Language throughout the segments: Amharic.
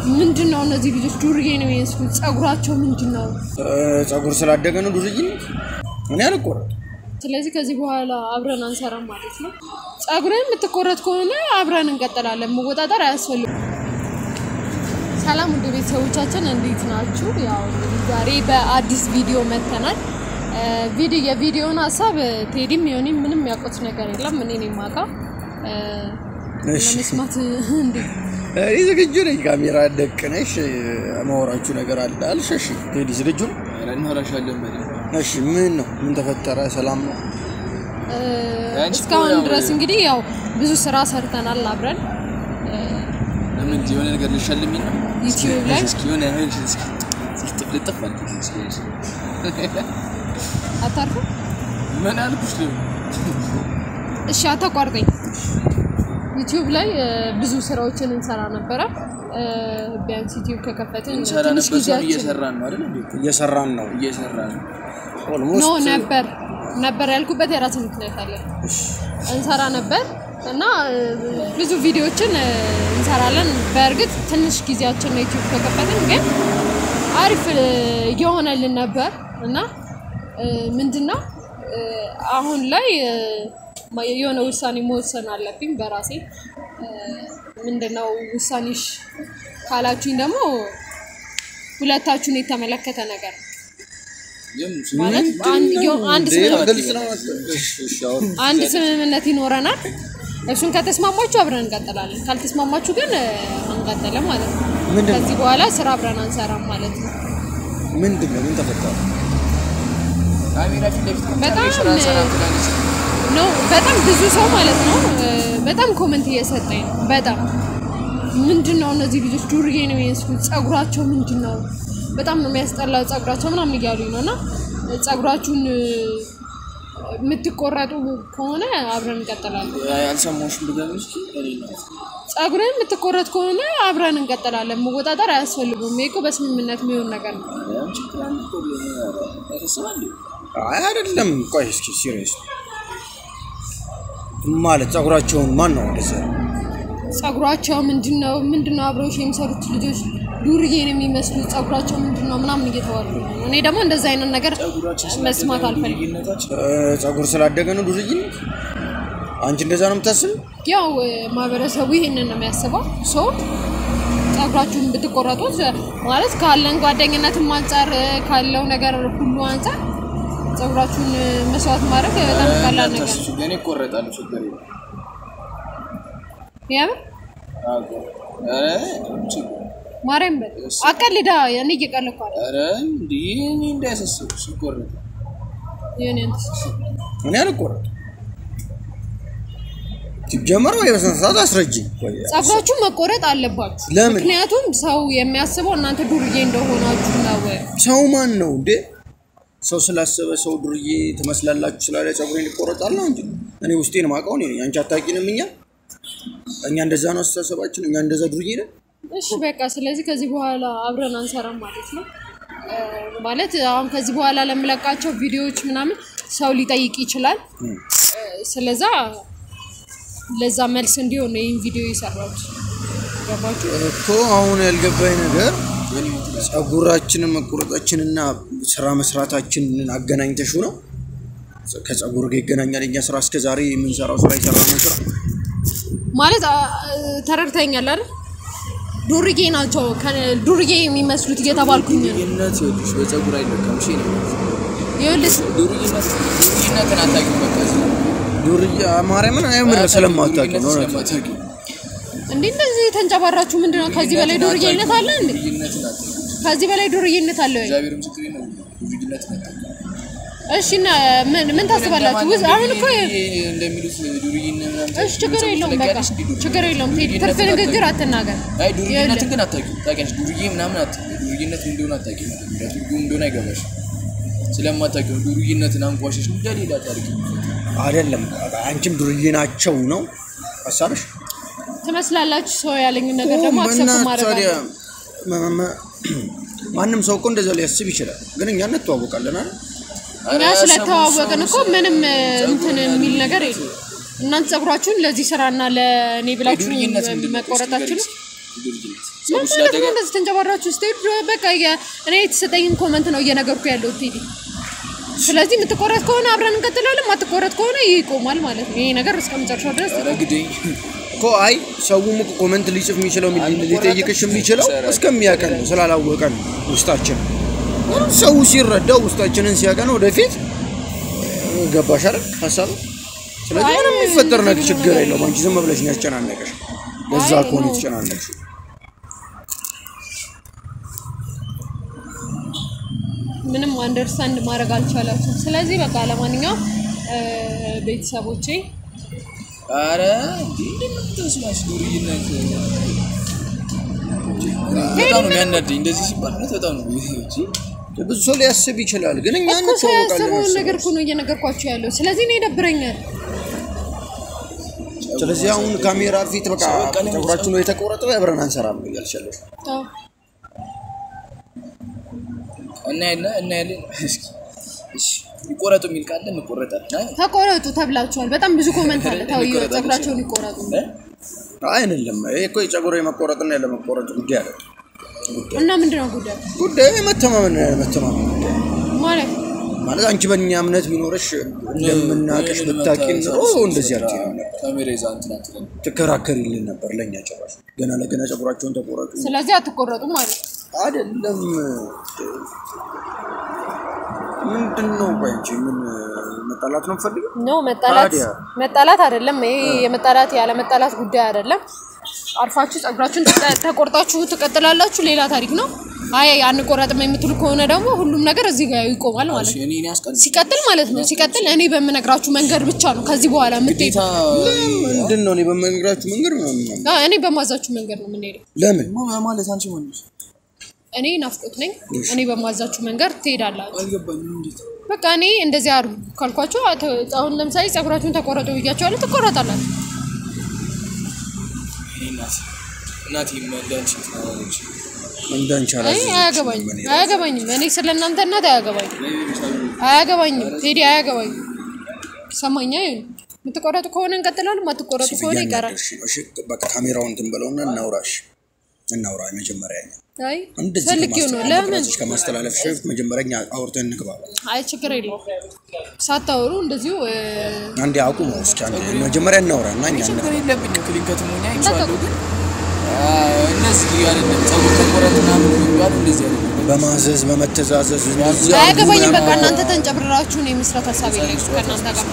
ምንድን ነው እነዚህ ልጆች ዱርዬ ነው የሚመስሉት። ጸጉራቸው ምንድን ነው? ጸጉር ስላደገ ነው ዱርዬነት። እኔ አልቆረጥም። ስለዚህ ከዚህ በኋላ አብረን አንሰራም ማለት ነው። ጸጉርን የምትቆረጥ ከሆነ አብረን እንቀጥላለን። መወጣጠር አያስፈልግም። ሰላም ውድ ቤተሰቦቻችን እንዴት ናችሁ? ያው እንግዲህ ዛሬ በአዲስ ቪዲዮ መተናል። ቪዲዮ የቪዲዮውን ሀሳብ ቴዲም ዮኒ ምንም ያውቁት ነገር የለም። እኔ ነኝ የማውቀው እሺ ለመስማት እንዴት እኔ ዝግጁ ነኝ። ካሜራ ደቅነሽ ማወራችሁ ነገር አለ አልሽ? እሺ ቴዲ ዝግጁ ነው? እንሆራሻለን በደንብ። እሺ ምን ነው? ምን ተፈጠረ? ሰላም ነው? ያንቺ እኮ እስካሁን ያው ድረስ እንግዲህ ያው ብዙ ስራ ሰርተናል አብረን ለምን የሆነ ነገር ልሸልሚኝ ነው? ዩቲዩብ ላይ እስኪ የሆነ ነገር እስኪ ልጥፍ ልጥፍ አድርጊ እስኪ። አታርፉ። ምን አልኩሽ? ነው እሺ አታቋርጠኝ። ዩቲዩብ ላይ እ፣ ብዙ ስራዎችን እንሰራ ነበረ። እ፣ ቢያንስ ዩቲዩብ ከከፈትን እንሰራ ትንሽ ነበር። ሰው ጊዜያችን እየሰራን ነው አይደል? እንዴ እየሰራን ነው። እየሰራን ነው። ኖ ኦልሞስት ነበር ነበር ያልኩበት የራስ ምክንያት አለ። እንሰራ ነበር እና እ፣ ብዙ ቪዲዮዎችን እ፣ እንሰራለን። በእርግጥ ትንሽ ጊዜያችን ነው ዩቲዩብ ከከፈትን፣ ግን አሪፍ እ፣ እየሆነልን ነበር እና እ፣ ምንድነው እ፣ አሁን ላይ እ፣ ማ- የሆነ ውሳኔ መወሰን አለብኝ በራሴ እ፣ ምንድነው ውሳኔሽ ካላችሁኝ ደግሞ ሁለታችሁን የተመለከተ ነገር ነው። ግን ማለት አንድ የሆ- አንድ ስምምነት ግልጽ ነው። እሺ እሺ አሁን አንድ ስምምነት ይኖረናል። እሱን ከተስማማችሁ አብረን እንቀጥላለን፣ ካልተስማማችሁ ግን እ፣ አንቀጥልም ማለት ነው። ምንድን ነው? ከዚህ በኋላ ስራ አብረን አንሰራም ማለት ነው። ምንድን ነው? ምን ተፈጠረ? ካሜራ ፊት ለፊት በጣም ስራ ሰራም ትላለች። ነው በጣም ብዙ ሰው ማለት ነው እ፣ በጣም ኮመንት እየሰጠኝ ነው። በጣም ምንድን ነው እነዚህ ልጆች ዱርዬ ነው የሚመስሉት፣ ጸጉራቸው ምንድን ነው በጣም ነው የሚያስጠላው ጸጉራቸው ምናምን እያሉኝ ነው እና እ፣ ጸጉራችሁን እ፣ የምትቆረጡ ከሆነ አብረን እንቀጥላለን። አልሰማሁሽም ብገቢ እስኪ እኔ ነው ጸጉርን የምትቆረጥ ከሆነ አብረን እንቀጥላለን። መወጣጠር አያስፈልጉም። ይሄ እኮ በስምምነት የሚሆን ነገር ነው። ያንቺ ፕላን እኮ ያሳስባል። አይ አይደለም። ቆይ እስኪ ሲሪየስ ማለት ጸጉራቸውን ማን ነው እንደዛ? ጸጉራቸው ምንድን ነው ምንድን ነው አብረውሽ የሚሰሩት ልጆች ዱርዬ ነው የሚመስሉት ጸጉራቸው ምንድን ነው ምናምን እየተባሉ ነው። እኔ ደግሞ እንደዛ አይነት ነገር መስማት አልፈልግም። ልዩነታችን እ፣ ጸጉር ስላደገ ነው ዱርዬነት? አንቺ እንደዛ ነው የምታስብ? ያው እ፣ ማህበረሰቡ ይህንን ነው የሚያስበው። ሶ ጸጉራችሁን ብትቆረጡት እ፣ ማለት ካለን ጓደኝነትም አንጻር እ፣ ካለው ነገር ሁሉ አንጻር ጸጉራችሁን እ፣ መስዋዕት ማድረግ በጣም ቀላል ነገር ነው። እኔ እቆረጣለሁ፣ ችግር የለም። የምር አዎ፣ ኧረ ችግር ማርያም በል አቀልዳ እኔ እየቀለድኩ አይደል? ኧረ እንዲህ እኔ እንዳያሳስብሽ ይቆረጣል። የኔ እንትን እኔ አልቆረጥም። ሲጀመር ወይ በስነ ስርዓት አስረጅኝ። ቆይ ጸጉራችሁ መቆረጥ አለባችሁ። ለምን? ምክንያቱም ሰው የሚያስበው እናንተ ዱርዬ እንደሆናችሁ ነው። ሰው ማን ነው እንዴ? ሰው ስላሰበ ሰው ዱርዬ ትመስላላችሁ ስላለ ጸጉሬን ይቆረጣል ነው እንጂ እኔ ውስጤን ማውቀው እኔ ነኝ። አንቺ አታውቂንም። እኛ እኛ እንደዛ ነው አስተሳሰባችን። እኛ እንደዛ ዱርዬ ነን። እሺ በቃ ስለዚህ ከዚህ በኋላ አብረን አንሰራም ማለት ነው። እ፣ ማለት አሁን ከዚህ በኋላ ለምለቃቸው ቪዲዮዎች ምናምን ሰው ሊጠይቅ ይችላል። እ፣ ስለዛ ለዛ መልስ እንዲሆን ነው ይህን ቪዲዮ የሰራሁት። ገባችሁ? እኮ አሁን ያልገባኝ ነገር ጸጉራችንን መቆረጣችንና ስራ መስራታችንን አገናኝተሹ ነው። ከጸጉር ጋር ይገናኛል። እኛ ስራ እስከ ዛሬ የምንሰራው ስራ የሰራነው ስራ ማለት አ፣ ተረድተኛል አይደል? ዱርዬ ናቸው ከ- ዱርዬ የሚመስሉት እየተባልኩኝ ነው። ዱርዬነት ይኸውልሽ በፀጉር አይለካም። እሺ ነው ይኸውልህ ዱርዬነት ዱርዬነትን አታውቂም። በቃ እዚህ ዱርዬ ማርያምን አይምር ስለማታውቂ ነው። ዱርዬነት ስለማታውቂ እንዴ እንደዚህ ተንጨባራችሁ ምንድን ነው? ከዚህ በላይ ዱርዬነት አለ እንዴ? ዱርዬነትን አታውቂም። ከዚህ በላይ ዱርዬነት አለ ወይ? እግዚአብሔር ምስክሬ ነው። ዱርዬነትን አታውቂም። እሺ እና ምን ምን ታስባላችሁ? ውዝ አሁን እኮ እንደሚሉት ዱርዬነት ምናምን እሺ ችግር የለውም በቃ ትለቂያለሽ እንዴ? ችግር የለውም። ቴዲ ትርፍ ዱርዬነትን ንግግር አታውቂም። አትናገር። አይ ዱርዬነትን ግን አታውቂም። ታውቂያለሽ ዱርዬ ምናምን አታውቂም። ዱርዬነት ምን እንደሆነ አታውቂም። ትርጉም እንደሆነ አይገባሽ ስለማታውቂው ነው። ዱርዬነትን አንቋሸሽ እንደ ሌላ ታሪክ አይደለም አንቺም ዱርዬ ናቸው ነው ሀሳብሽ? ትመስላላችሁ ሰው ያለኝ ነገር ደግሞ አክሰፕት በእናትህ ማድረግ ታዲያ አለ። መ- መ- ማንም ሰው እኮ እንደዛ ሊያስብ ይችላል። ግን እኛ እንተዋወቃለን አይደል? እኛ ስለተዋወቅን እኮ ምንም እንትን የሚል ነገር የለም። እናንተ ጸጉራችሁን ለዚህ ስራና ለእኔ ብላችሁ ዱርዬነት ምንድን ነው? መቆረጣችሁ እስኪ ዱርዬነት ምን ጸጉር ማለት ስላደገ ነው? እንደዚህ ተንጨባራችሁ ስትሄዱ በቃ የ- እኔ የተሰጠኝን ኮመንት ነው እየነገርኩ ያለው ቴዲ። ስለዚህ የምትቆረጥ ከሆነ አብረን እንቀጥላለን፣ ማትቆረጥ ከሆነ ይቆማል ማለት ነው። ይሄ ነገር እስከ መጨረሻው ድረስ እንግዲህ እኮ አይ ሰውም እኮ ኮመንት ሊጽፍ የሚችለው ሊጠይቅሽ የሚችለው እስከሚያቀን ነው ስላላወቀን ነው ውስጣችን ሰው ሲረዳው ውስጣችንን ሲያቀን ወደፊት ገባሽ አይደል ሀሳብ ስለዚህ ምንም የሚፈጠር ነገር ችግር የለውም አንቺ ዝም ብለሽ ነው ያስጨናነቀሽ ለዛ አይ ከሆነ ነው። የተጨናነቅሽ ምንም አንደርስታንድ ማድረግ አልቻላችሁም። ስለዚህ በቃ ለማንኛውም እ፣ ቤተሰቦቼ አረ እንዴ እንደምትመስላሽ ዱርዬነት በጣም ነው የሚያናደኝ። እንደዚህ ሲባል እውነት በጣም ነው እንጂ ብዙ ሰው ሊያስብ ይችላል ግን እኛ እኮ ሰው እንተዋወቃለን ያሰበውን እርስ ነገር እኮ ነው እየነገርኳቸው ያለው። ስለዚህ እኔ ይደብረኛል። ስለዚህ አሁን ካሜራ ፊት በቃ በቃ ለምን ፀጉራችን ነው የተቆረጠው አብረን አንሰራም ነው እያልሽ ያለሽ አዎ። እናያለን እናያለን። እስኪ እሺ ይቆረጡ የሚል ካለ እንቆረጣለን። አይ ተቆረጡ ተብላችኋል። በጣም ብዙ ኮመንት አለ። ተው ይቆረጣል ፀጉራቸውን ይቆረጡ። እ? አይ አይደለም ይሄ እኮ የፀጉር የመቆረጥና ያለመቆረጥ ጉዳይ አለ እና ምንድን ነው ጉዳዩ ጉዳዩ የመተማመን መተማመን ጉዳይ ማለት ማለት አንቺ በእኛ እምነት ቢኖርሽ እንደምናቀሽ ብታቂ ኑሮ እንደዚህ አትይም ነበር። ካሜራ ይዛ እንትን አትልም። ትከራከሪልን ነበር ለእኛ ጭራሽ ገና ለገና ፀጉራቸውን ተቆረጡ ስለዚህ አትቆረጡም ማለት ነው። አይደለም ምንድን ነው ቆይ አንቺ ምን መጣላት ነው የምፈልገው ኖ መጣላት ታዲያ? መጣላት አይደለም። ይሄ የመጣላት ያለ መጣላት ጉዳይ አይደለም። አርፋችሁ ፀጉራችሁን ተቀ- ተቆርጣችሁ ትቀጥላላችሁ፣ ሌላ ታሪክ ነው። አይ አንቆረጥም የምትሉ ከሆነ ደግሞ ሁሉም ነገር እዚህ ጋር ይቆማል ማለት እሺ ነው። እኔ እኔ ያስቀል ሲቀጥል ማለት ነው ሲቀጥል እኔ በምነግራችሁ መንገድ ብቻ ነው ከዚህ በኋላ የምትሄዱ። ግዴታ ምንድን ነው እኔ በመንገራችሁ መንገድ ምናምን አዎ፣ እኔ በማዛችሁ መንገድ ነው የምንሄደው። ለምን ማ- ማለት አንቺ ማለት እኔ ናፍቆት ነኝ። እኔ በማዛችሁ መንገድ ትሄዳላችሁ። አልገባኝም። እንዴት በቃ እኔ እንደዚህ አድርጉ ካልኳችሁ አተ- አሁን ለምሳሌ ፀጉራችሁን ተቆረጡ ብያችኋለሁ፣ ትቆረጣላችሁ። እኔ እናት እናቴ እንዳንቺ ትናለች እንዳንቺ አይ አላዘዘችም አያገባኝም፣ እኔ። አያገባኝም። እኔ ስለ እናንተ እናት አያገባኝም፣ አያገባኝም። ቴዲ አያገባኝም። ሰማኛ ይሁን የምትቆረጡ ከሆነ እንቀጥላለን፣ የማትቆረጡ ከሆነ ይቀራል። እሺ፣ እሺ፣ በቃ ካሜራውን እንትን በለውና እናውራሽ እናውራ መጀመሪያ እኛ አይ እንደዚህ ፈልጌው ነው። ከማስተላለፍ ለምን ራስሽ ከማስተላለፍ በፊት መጀመሪያ እኛ አውርተን እንግባባ። አይ ችግር የለውም። ሳታወሩ እንደዚሁ እ፣ አንዴ አቁሙ እስኪ አንዴ መጀመሪያ እናውራ እና እኛ ችግር የለብኝም። ክሊንከት ሞኛ ይቻላል ግን አ፣ እነዚህ አይደለም ፀጉር ተቆረጥ ምናምን የሚባሉ እንደዚህ አይደለም። በማዘዝ በመተዛዘዝ እንደዚህ አድርጉ አያገባኝም። በቃ ምናምን እናንተ ተንጨብርራችሁ ነው የመስራት ሀሳብ የለኝም ከእናንተ ጋር።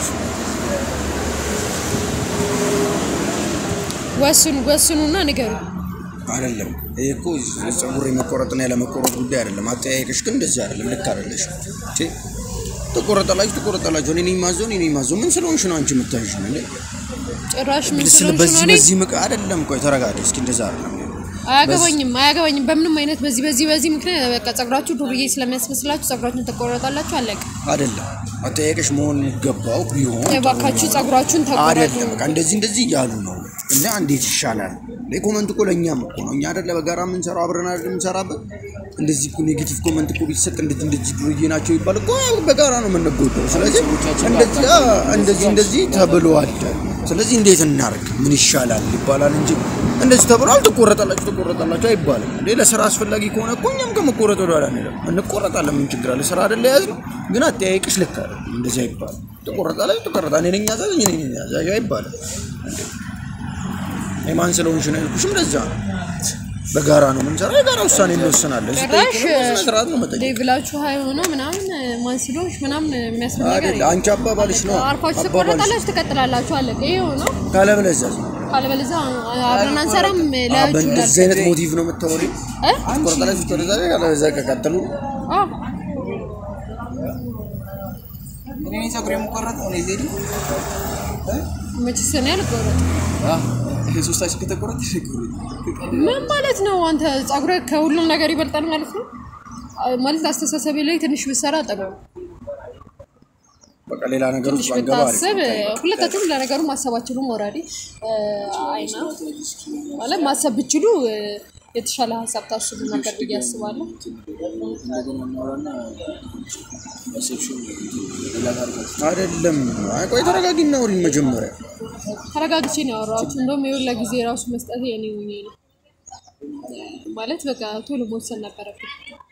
ወስኑ ወስኑና ንገሩ። አይደለም። ይሄ እኮ ፀጉር የመቆረጥና ያለመቆረጥ ጉዳይ አይደለም። አጠያየቅሽ ግን እንደዚህ አይደለም። ልክ አይደለሽ። እቺ ትቆረጣላችሁ ትቆረጣላችሁ። እኔ ነኝ ማዘው እኔ ነኝ ማዘው። ምን ስለሆንሽ ነው አንቺ የምታይሽ ነው እንዴ? ጭራሽ ምን ስለ ስለሆንሽ በዚህ ነው እኔ በዚህ ምቅ አይደለም። ቆይ ተረጋጊ እስኪ። እንደዛ አይደለም። አያገባኝም አያገባኝም። በምንም አይነት በዚህ በዚህ በዚህ ምክንያት በቃ ፀጉራችሁ ዱርዬ ስለሚያስመስላችሁ ፀጉራችሁን ተቆረጣላችሁ፣ አለቀ። አይደለም አጠያየቅሽ መሆን የሚገባው ቢሆን እባካችሁ ፀጉራችሁን ተቆረጡ። አይደለም በቃ እንደዚህ እንደዚህ እያሉ ነው እና እንዴት ይሻላል? ኮመንት እኮ ለእኛም እኮ ነው። እኛ አይደለ በጋራ የምንሰራው አብረን አይደል የምንሰራበት። እንደዚህ እኮ ኔጌቲቭ ኮመንት እኮ ቢሰጥ እንደዚህ እንደዚህ ዱርዬ ናቸው ይባል እኮ በጋራ ነው የምንጎዳው። ስለዚህ እንደዚህ አ፣ እንደዚህ እንደዚህ ተብሏል። ስለዚህ እንዴት እናርግ? ምን ይሻላል ይባላል እንጂ እንደዚህ ተብሏል ትቆረጣላችሁ ትቆረጣላችሁ አይባልም። እንዴ ለስራ አስፈላጊ ከሆነ እኮ እኛም ከመቆረጥ ወደ ኋላ አንልም። እንቆረጣለን። ምን ችግር አለ? ስራ አይደለ የያዝነው። ግን አጠያየቅሽ ልክ አይደለም። እንደዚህ አይባልም። ትቆረጣላችሁ ትቆረጣ እኔ ነኝ ያዛዥ እኔ ነኝ ያዛዥ አይባልም። እንዴ የማን ስለሆንሽ ነው ያልኩሽም ለዛ ነው። በጋራ ነው የምንሰራው፣ የጋራ ውሳኔ እንወስናለን። እዚህ ጭራሽ ጠይቅ ነው፣ በስነ ስርዓት ነው መጠየቅ። ሌቭላችሁ ሀይ ሆኖ ምናምን ማን ስለሆንሽ ምናምን የሚያስብል ነገር አይደል አንቺ አባባልሽ ነው አርፋችሁ አባባልሽ ትቆረጣላችሁ፣ ትቀጥላላችሁ፣ አለቀ። ይሄው ነው። ካለበለዚያ ካለበለዚያ አብረን አንሰራም። ለያችሁ በእንደዚህ አይነት ሞቲቭ ነው የምታወሪው። እ? ትቆረጣላችሁ ትቆረጣላችሁ፣ ካለበለዚያ ከቀጠሉ አዎ እኔ ነኝ ፀጉር የምቆረጠው እኔ ዜድ መችስ እኔ አልቆረጥም። ሶስታችን ከተቆረጠ ምን ማለት ነው? አንተ ፀጉርህ ከሁሉም ነገር ይበልጣል ማለት ነው? አ- ማለት አስተሳሰቤ ላይ ትንሽ ብሰራ ጥሩ ነው። በቃ ሌላ ነገር ውስጥ ትንሽ ባንገባ አሪፍ ብታስብ ነው። ሁለታችሁም ለነገሩ ማሰብ አትችሉም። ኦልሬዲ አይና ማለት ማሰብ ብችሉ እ፣ የተሻለ ሀሳብ ታስቡ ነበር ብዬ አስባለሁ። እንደገና እናወራና ያሰብሽውን ሌላ ታርጋት አይደለም። አይ ቆይ ተረጋጊ፣ እናውሪን መጀመሪያ። ተረጋግቼ ነው ያወራኋችሁ። እንደውም የሁላ ጊዜ ራሱ መስጠት የኔ ሆኜ ነው። ማለት በቃ ቶሎ መወሰን ነበረብኝ።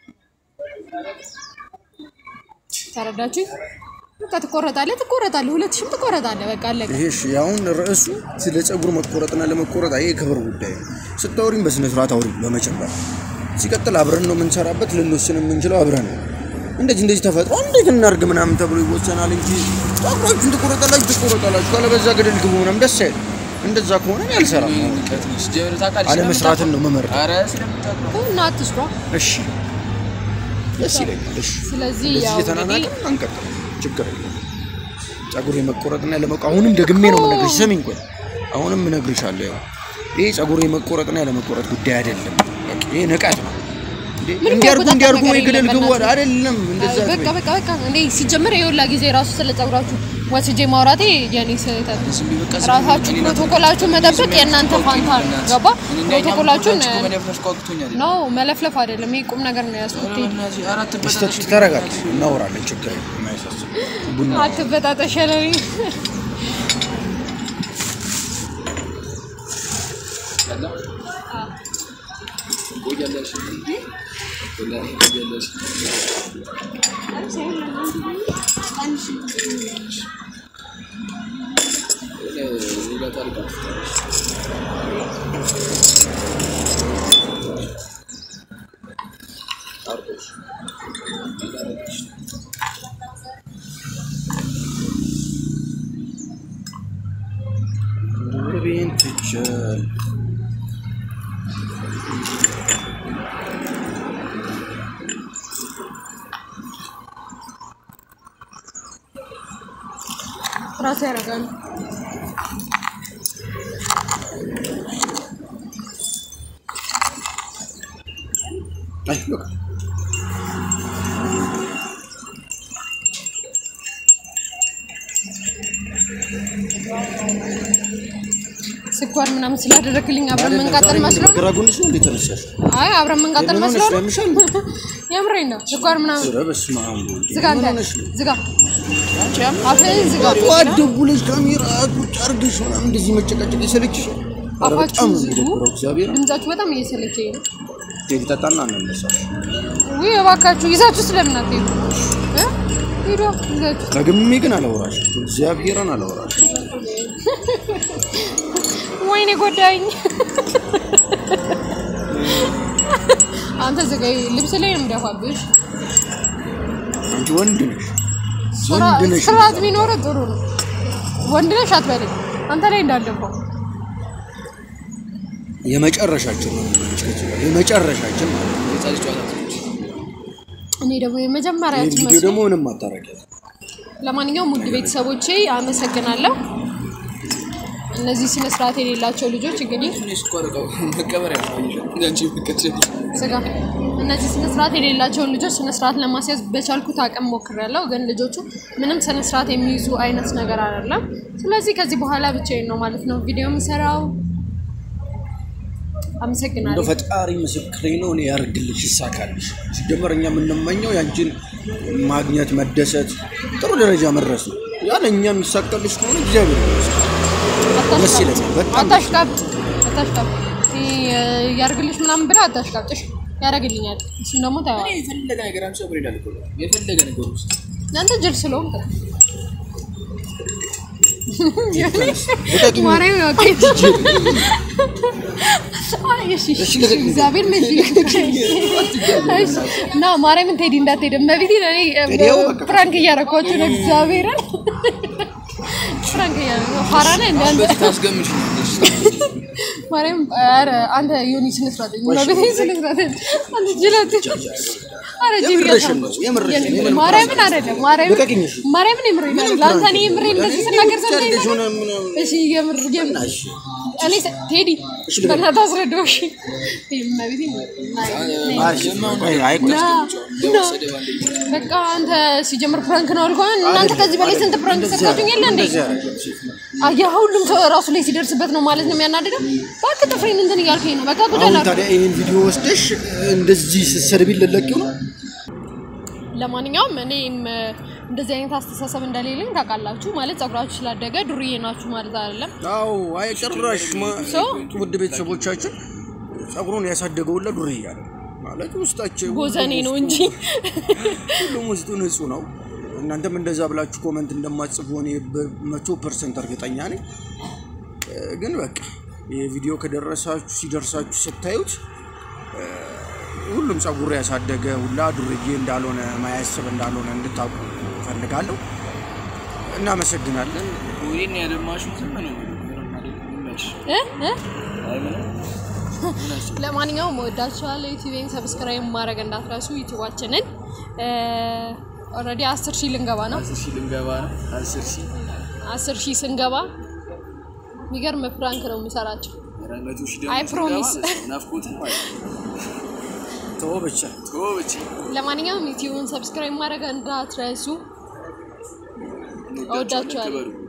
ተረዳችሁ? በቃ ትቆረጣለህ፣ ትቆረጣለህ፣ ሁለት ሺህም ትቆረጣለህ። በቃ አለቀ። ይሄ እሺ፣ አሁን ርዕሱ ስለ ፀጉር መቆረጥና ለመቆረጥ ይሄ የክብር ጉዳይ ነው። ስታወሪም በስነ ስርዓት አውሪ በመጨመር ሲቀጥል አብረን ነው የምንሰራበት፣ ልንወስን የምንችለው አብረን ነው። እንደዚህ እንደዚህ ተፈጥሮ እንዴት እናርግ ምናምን ተብሎ ይወሰናል እንጂ ፀጉራችሁን ትቆረጣላችሁ ትቆረጣላችሁ ካለበዛ ገደል ግቡ ምናምን ደስ አይል። እንደዛ ከሆነ እኔ አልሰራም። አለመስራትን ነው መመረጥ። እና አትስሯ። እሺ ደስ ይለኛል። እሺ ስለዚህ እንደዚህ ያው እንግዲህ እየተናናቅን አንቀጥል፣ ችግር የለም። ፀጉር የመቆረጥና ያለመቆረጥ አሁንም ደግሜ ነው የምነግርሽ። ስሚኝ ቆይ፣ አሁንም እነግርሻለሁ። ያው ይሄ ፀጉር የመቆረጥና ያለመቆረጥ ጉዳይ አይደለም። በቃ ይሄ ንቀት ነው። እንዴ ምንም እንዲያርጉ ያቆጣጠር እንዲያርጉ ወይ ነገር ገደል የለም ግቡ በእናትህ። አይደለም። እንደዛ በቃ አትበይ። በቃ በቃ እኔ ሲጀምር የሁላ ጊዜ ራሱ ስለ ፀጉራችሁ ወስጄ ማውራቴ የኔ ስህተት ነው። ራሳችሁ ፕሮቶኮላችሁን መጠበቅ የእናንተ ፋንታ ነው። ገባ? ፕሮቶኮላችሁን ነው መለፍለፍ አይደለም። ይሄ ቁም ነገር ነው ያዝኩት። በስተት ተረጋግ፣ እናወራለን። ችግር የለም። የማያሳስብ ቡና አትበጣጠሽ ያለኝ ቤን ትችል ራሱ ያደርጋሉ። አይ በቃ ስኳር ምናምን ስላደረግልኝ አብረን መንቃጠል መስሎ ግራ ጎንሽ ነው እንዴት ተነሳሽ? አይ አብረን መንቃጠል ምን መስሎ ሆነሽ ነው። ነው ያምሻል? የምሬን ነው። ስኳር ምናምን ኧረ በስመ አብ ወልድ። ዝጋ፣ ምን አንተ ሆነሽ ነው? ዝጋ፣ አፍህን ዝጋ። ጠዋት ደውለሽ ካሜራ ቁጭ አድርገሽ ምናምን እንደዚህ መጨቃጨቅ የሰለችሽ? ኧረ በጣም አፋችሁን ነው ዝጉ። የሚደብረው። እግዚአብሔር ድምጻችሁ በጣም እየሰለቸኝ ነው። ቴዲ ጠጣና እንነሳሽ። ውይ እባካችሁ ይዛችሁ ስለምን አትሄዱ? እ? ሂዱ ይዛችሁ። ደግሜ ግን አላወራሽ፣ እግዚአብሔርን አላወራሽ። ወይኔ ጎዳኝ። አንተ ዝጋ። ልብስ ላይ ነው የምደፋብሽ። አንቺ ወንድ ነሽ፣ ስራ- ወንድ ነሽ። ስርዓት ቢኖርህ ጥሩ ነው። ወንድ ነሽ አትበለኝ። አንተ ላይ እንዳልደፋው የመጨረሻችን ነው የሚሆነች ከዚህ ጋር የመጨረሻችን ማለት ነው። እኔ ደግሞ ይህ የመጀመሪያችን ቪዲዮ መስሎኝ ደግሞ ምንም አታረጊያት። ለማንኛውም ውድ ቤተሰቦቼ አመሰግናለሁ። እነዚህ ስነ ስርዓት የሌላቸው ልጆች እንግዲህ ስጋ እነዚህ ስነ ስርዓት የሌላቸውን ልጆች ስነ ስርዓት ለማስያዝ በቻልኩት አቅም ሞክሬያለሁ። ግን ልጆቹ ምንም ስነ ስርዓት የሚይዙ አይነት ነገር አይደለም። ስለዚህ ከዚህ በኋላ ብቻዬን ነው ማለት ነው ቪዲዮ የምሰራው። እንደ አመሰግናለሁ። ፈጣሪ ምስክሬ ነው። እኔ ያርግልሽ፣ ይሳካልሽ። ሲጀመር እኛ የምንመኘው ያንቺን ማግኘት፣ መደሰት፣ ጥሩ ደረጃ መድረስ ነው። ያለ እኛ የሚሳካልሽ ከሆነ እግዚአብሔር ይመስገን። ደስ ይለኛል በጣም አታሽቃብጥ፣ አታሽቃብጥ። ይሄ ያርግልሽ ምናምን ብለህ አታሽቃብጥሽ። ያደርግልኛል። እሱን ደግሞ ታየዋለህ። የፈለገ ነገር አንቺ ፀጉር ይላል እኮ የፈለገ ነገር ውስጥ እናንተ ጅል ስለሆንክ ነው። ልቀቂኝ። ማርያም ነው። ኦኬ። አይ እሺ፣ እሺ፣ እሺ፣ ልቀቂኝ። እግዚአብሔር ነው። እሺ፣ እሺ። እና ማርያምን ቴዲ እንዳትሄድ እመቤቴ እኔ ቴዲ ያው በቃ ፕራንክ እያደረኳችሁ ነው። እግዚአብሔርን ፕራንክ እያደረኩ ፋራ ነህ እንደ አንተ በዚህ ታስገምሽ ማርያም ኧረ አንተ ዮኒ ስነ ስርዓት እመቤቴ ስነ ስርዓት አንተ ጅላት ኧረ ጅል የምርሽን ነው፣ የምርሽን ነው። የምር- ማርያምን አይደለም ማርያምን ልቀቂኝ፣ እሺ። ማርያምን የምሬን አይደለም ለአንተ እኔ የምሬን እንደዚህ ስናገር ሰምተኸኝ አድርገሽ ነው? ሆነ ምናምን እሺ የምር የምር እሺ። እኔ ሰ- ቴዲ በእናትህ አስረዳው። እሺ እመቤቴ እሺ፣ ቆይ፣ አይ ቆይ። ና ና በቃ አንተ ሲጀምር ፕራንክ ነው አልኩህ። እናንተ ከዚህ በላይ ስንት ፕራንክ ሰጣችሁኝ የለ እንዴ? እንደዚህ አደረገች። አያ ሁሉም ሰው ራሱ ላይ ሲደርስበት ነው ማለት ነው የሚያናድደው። እባክህ ጥፍሬን እንትን እያልከኝ ነው። በቃ አሁን ጉዳላ ታዲያ ይህን ቪዲዮ ወስደሽ እንደዚህ ስትሰድቢኝ ልትለቂው ነው? ለማንኛውም እኔም እ፣ እንደዚህ አይነት አስተሳሰብ እንደሌለኝ ታውቃላችሁ። ማለት ጸጉራችሁ ስላደገ ዱርዬ ናችሁ ማለት አይደለም። አዎ አይ ጭራሽ ማ- ሰው ውድ ቤተሰቦቻችን ጸጉሩን ያሳደገው ሁላ ዱርዬ ያለ ማለት ውስጣቸው ቦዘኔ ነው እንጂ ሁሉም ውስጡ ንጹህ ነው። እናንተም እንደዛ ብላችሁ ኮመንት እንደማትጽፉ እኔ በመቶ ፐርሰንት እርግጠኛ ነኝ። እ፣ ግን በቃ ይህ ቪዲዮ ከደረሳችሁ ሲደርሳችሁ ስታዩት እ፣ ሁሉም ጸጉር ያሳደገ ሁላ ዱርዬ እንዳልሆነ ማያስብ እንዳልሆነ እንድታውቁ እፈልጋለሁ። እናመሰግናለን። ወይኔ ያደማሽው ዝም ነው ምንም አይደለም። ይመችሽ። እ እ አይ ምንም ምን አስብ ለማንኛውም ወዳችኋለሁ። ዩቲዩብን ሰብስክራይብ ማድረግ እንዳትረሱ። ዩቲዩባችንን ኦልሬዲ አስር ሺህ ልንገባ ነው። አስር ሺህ ልንገባ ነው። አስር ሺህ አስር ሺህ ስንገባ የሚገርም ፕራንክ ነው የምሰራቸው። ኧረ መቶ ሺህ አይ ደግሞ ፕሮሚስ። ስንገባ ናፍቆትን ማለት ነው። ተወው ብቻ ተወው ብቻ ለማንኛውም ዩቲዩብን ሰብስክራይብ ማድረግ እንዳትረሱ። እወዳችኋለሁ። ክበሩ